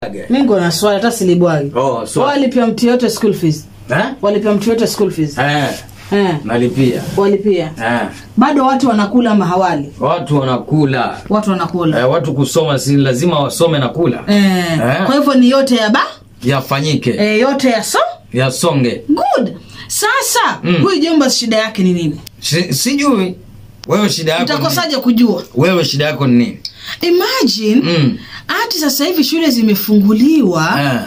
mi niko na swali hata silibwagi Oh, swali. walipia mtu yote school fees Eh? walipia mtu yote school fees Eh, eh, nalipia walipia eh. bado watu wanakula ama hawali watu wanakula watu wanakula eh, watu kusoma si lazima wasome na kula eh, Eh. kwa hivyo ni yote ya ba yafanyike eh, yote ya so yasonge good sasa Mm. huyu jomba shida yake ni nini si, sijui wewe shida yako ni nini? utakosaje kujua wewe shida yako ni nini imagine Mm. hati sasa hivi shule zimefunguliwa eh.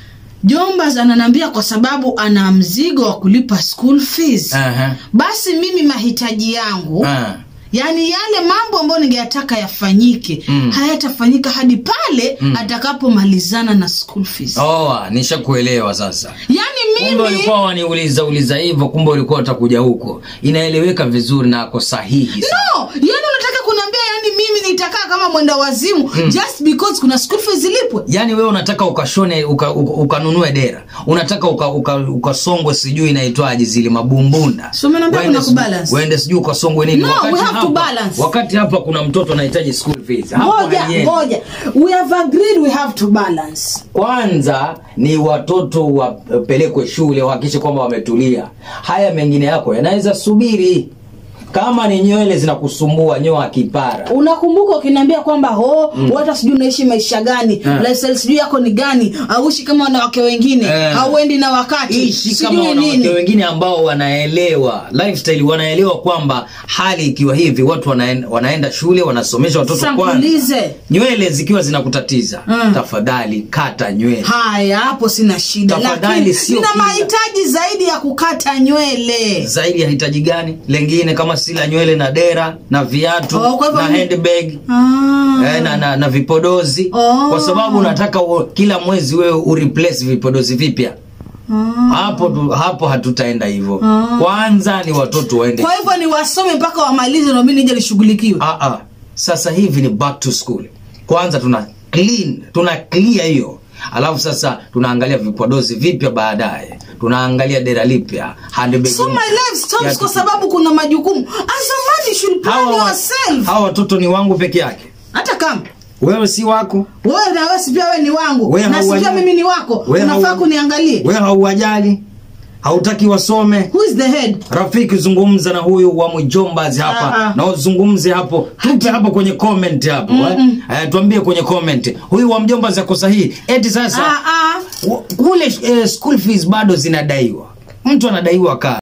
jombas ananiambia kwa sababu ana mzigo wa kulipa school fees Aha. basi mimi mahitaji yangu Ah. yaani yale mambo ambayo ningeyataka yafanyike Mm. hayatafanyika hadi pale Mm. atakapomalizana na school fees Oh, nishakuelewa sasa yaani kumbe mimi ulikuwa waniuliza uliza hivyo kumbe ulikuwa utakuja huko inaeleweka vizuri na ako sahihi no yaani unataka kuniambia yaani mimi nitakaa kama mwenda wazimu Mm. just because kuna school fees zilipwe yaani wewe unataka ukashone uka, uka, ukanunue dera unataka ukasongwe uka, uka ukasongwe sijui inaitwaje zile mabumbunda So umeniambia Uende kuna sijui- kubalance. uende sijui ukasongwe nini No, we have to hapa, balance. wakati hapa kuna mtoto anahitaji school fees Hapo ngoja haiendi. ngoja we have agreed we have to balance kwanza ni watoto wapelekwe shule wahakikishe kwamba wametulia haya mengine yako yanaweza subiri kama ni nywele zinakusumbua nyoa kipara unakumbuka ukiniambia kwamba ho mm. hata sijui unaishi maisha gani Eh. lifestyle sijui yako ni gani auishi kama wanawake wengine Eh. hauendi na wakati ishi kama sijui wanawake nini wengine ambao wanaelewa lifestyle wanaelewa kwamba hali ikiwa hivi watu wanaenda, wanaenda shule wanasomesha watoto kwanza sankulize nywele zikiwa zinakutatiza Mm. tafadhali kata nywele haya hapo sina shida Tafadhali lakini sio nina kila- mahitaji zaidi ya kukata nywele zaidi ya hitaji gani lengine kama si la nywele na dera na viatu Oh, kwa hivyo na ni- handbag ah. eh, na, na, na vipodozi Oh. kwa sababu unataka u, kila mwezi wewe ureplace vipodozi vipya Ah. hapo tu- hapo hatutaenda hivyo Ah. kwanza ni watoto waende kwa hivyo ni wasome mpaka wamalize nami nije lishughulikiwe ah, ah. sasa hivi ni back to school kwanza tuna clean tuna clear hiyo alafu sasa tunaangalia vipodozi vipya baadaye tunaangalia dera lipya handbag so my mpya. life stops Kiatu kwa kipya. sababu kuna majukumu as a man you should plan hawa, wa- yourself hawa watoto ni wangu peke yake hata kama wewe si wako wewe na wewe si pia wewe ni wangu Wewe na si hauwajali. pia mimi ni wako Wewe unafaa hau- kuniangalie wewe hauwajali hautaki wasome who is the head rafiki zungumza na huyu wa mjombazi hapa Ah, ah. na uzungumze hapo tupe hapo kwenye comment hapo Mm-mm. eh? Eh, tuambie kwenye comment huyu wa mjombazi ako sahihi eti sasa ah, ah. w- kule eh, school fees bado zinadaiwa mtu anadaiwa kaa